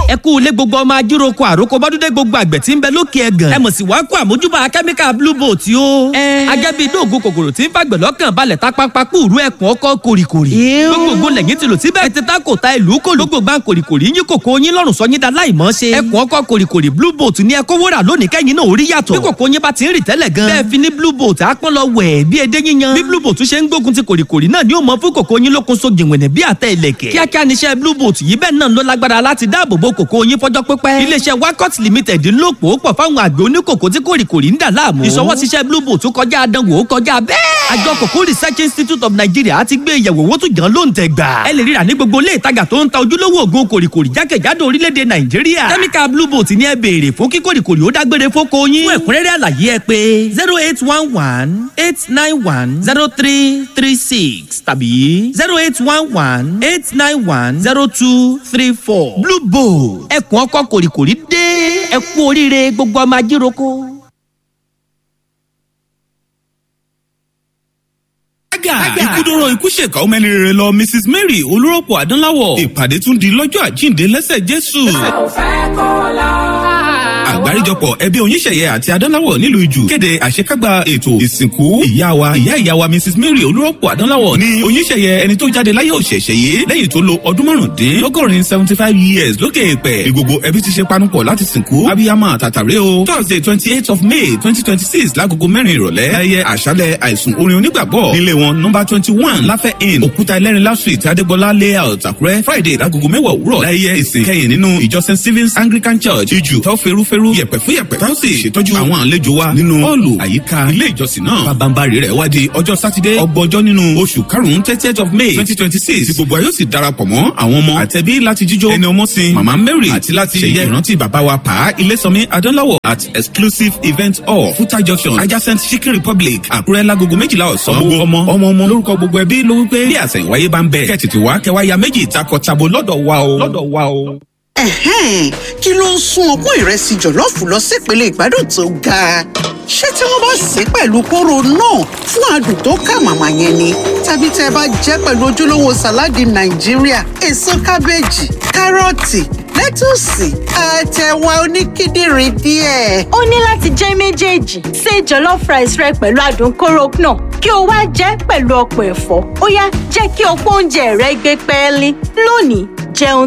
ẹ kú ilé gbogbo ọmọ ajíroko àròkọ bọ́dúndé gbogbo àgbẹ̀ tí ń bẹ lókè ẹ̀gàn. ẹ mọ̀ sí wàá kó àmójúbà kẹ́míkà blue boat yó. agẹ́bí dóògùn kòkòrò tí ń fàgbẹ̀ lọ́kàn balẹ̀ tápápá kúrú ẹ̀kún ọkọ̀ kòrìkòrì. gbogbo lẹ́yìn ti lò síbẹ̀ ẹ ti ta kò ta ìlú kò lógbò gbà kòrìkòrì yín kòkó yín lọ́rùn sọ yín da láìmọ́ ṣe. ẹ̀kún ọkọ̀ kòrìkòrì blue boat ni ẹ kó wúrà lónìí kẹ́yìn náà orí yàtọ̀. bí kòkó yín bá ti ń rì tẹ́lẹ̀ gan. bẹ́ẹ̀ fi ní blue boat àpọ́n lọ wẹ̀ bí edé yíyan. bí blue boat ṣe ń gbógun ti kòrìkòrì náà ni ó mọ fún kòkó yín lókun so gìnwẹ̀nẹ̀ bí àtẹ ìlẹ̀kẹ̀. kíákíá níṣẹ́ blue boat yìí bẹ́ẹ̀ náà ló lágbára láti dáàbò bo kòkó yín fọjọ́ pípẹ́. iléeṣẹ́ wakot limited ń lò pò pọ̀ fáwọn àgbẹ̀ oníkòkó tí kòrìkòrì ń dà láàmú. ìṣọwọ́síṣẹ́ blue boat kọjá àdánwò ó kọjá bẹ́ẹ̀. àjọ kòkó research institute of nigeria ti gbé ìyẹ̀wò owó tó jàn ló ń tẹ̀ gbà. ẹ lè ríra ní gbogbo ilé ìtajà tó ń ta ojúlówó òògùn kòrìkòrì jákèjádò orílẹ̀-èdè nàìjíríà. kẹ́míkà blue boat ni ẹ béèrè fún kí kòrìkòrì ó dágbére fóko yín. fún ẹ̀kúnrẹ́rẹ́ àlàyé ẹ pé zero eight one one eight nine one zero three three six tàbí zero eight one one eight nine one zero two three four. blue boat ẹkùn ọkọ kòrìkòrì dé ẹ kú oríire gbogbo ọmọ ajíroko. Aga ikúdóró ikú ṣèkà ọmọ ẹni rere lọ Mrs Mary olórọ́pọ̀ Adánláwọ̀ ìpàdé tún di lọ́jọ́ àjíǹde lẹ́sẹ̀ Jésù. Àgbáríjọpọ̀ ẹbí oníṣẹ̀yẹ àti Adánláwọ̀ nílùú Ìjù kéde àṣekágbá ètò ìsìnkú ìyá wa ìyá ìyá wa Mrs Mary olórọ́pọ̀ Adánláwọ̀ ní oníṣẹ̀yẹ ẹni tó jáde láyé òṣèṣẹ̀ yìí lẹ́yìn tó lo ọdún márùndínlọ́gọ́rin seventy five years lókè èpẹ̀ ní gbogbo ẹbí ti ṣe panupọ̀ láti sìnkú abiyamọ àtàtàrẹ o Thursday twenty eight of May twenty twenty six lágogo mẹ́rin ìrọ̀lẹ́ ayẹyẹ àṣálẹ̀ àìsùn orin onígbàgbọ́ nílé wọn nọmba twenty one láfẹ́ inn òkúta ẹlẹ́rìnlá street adégbọlá layout àkúrẹ́ friday lágogo mẹ́wàá òwúrọ̀ láyé ìsìn kẹyìn nínú ìjọ st stephen's anglican church ìjù tó ferúferú yẹ̀pẹ̀ fún yẹ̀pẹ̀ táwọn sì ṣètọ́jú àwọn àlejò wa nínú họ́ọ̀lù àyíká ilé ìjọsìn náà pabambari rẹ̀ wá di ọjọ́ sátidé ọgbọ̀njọ́ nínú oṣù karùn-ún thirtieth of may twenty twenty six tí gbogbo ayọ́ sì darapọ̀ mọ́ àwọn ọmọ àtẹ̀bí láti jíjó ẹni ọmọ sin mama mary àti láti ṣẹ̀yẹ ìrántí bàbá wa pa ilésànmí adánláwọ̀ at exclusive event hall futa junction adjacent chicken republic àkúrẹ́ lágogo méjìlá ọ̀sán gbogbo ọmọ ọmọ ọmọ lórúkọ gbogbo ẹbí ló wípé bí àṣẹ̀yìnwáyé bá ń bẹ̀ kẹ́ tètè wá kẹwàá ya méjì takọ-tabo lọ́dọ̀ wa o lọ́dọ̀ wa o. Ẹ̀hẹ́n, kí ló ń sún ọpọ́n ìrẹsì jọ̀lọ́ọ̀fù lọ sípele ìgbádùn tó ga? Ṣé tí wọ́n bá sè é pẹ̀lú kóró náà fún adùn tó kà màmá yẹn ni? Tàbí tẹ́ ẹ bá jẹ́ pẹ̀lú ojúlówó sàláàdì Nàìjíríà, èso kábéèjì, kárọ̀tì, lẹ́tùsì, àtẹ̀wà oníkíndìnrín díẹ̀. ó ní láti jẹ́ méjèèjì ṣe jollof rice rẹ pẹ̀lú adùn kóró náà kí o wá jẹ́ pẹ̀lú ọ̀pọ̀ ẹ̀fọ́ ó yá jẹ́ kí ọ̀pọ̀ oúnjẹ rẹ gbé pẹ́ẹ́lí lónìí jẹun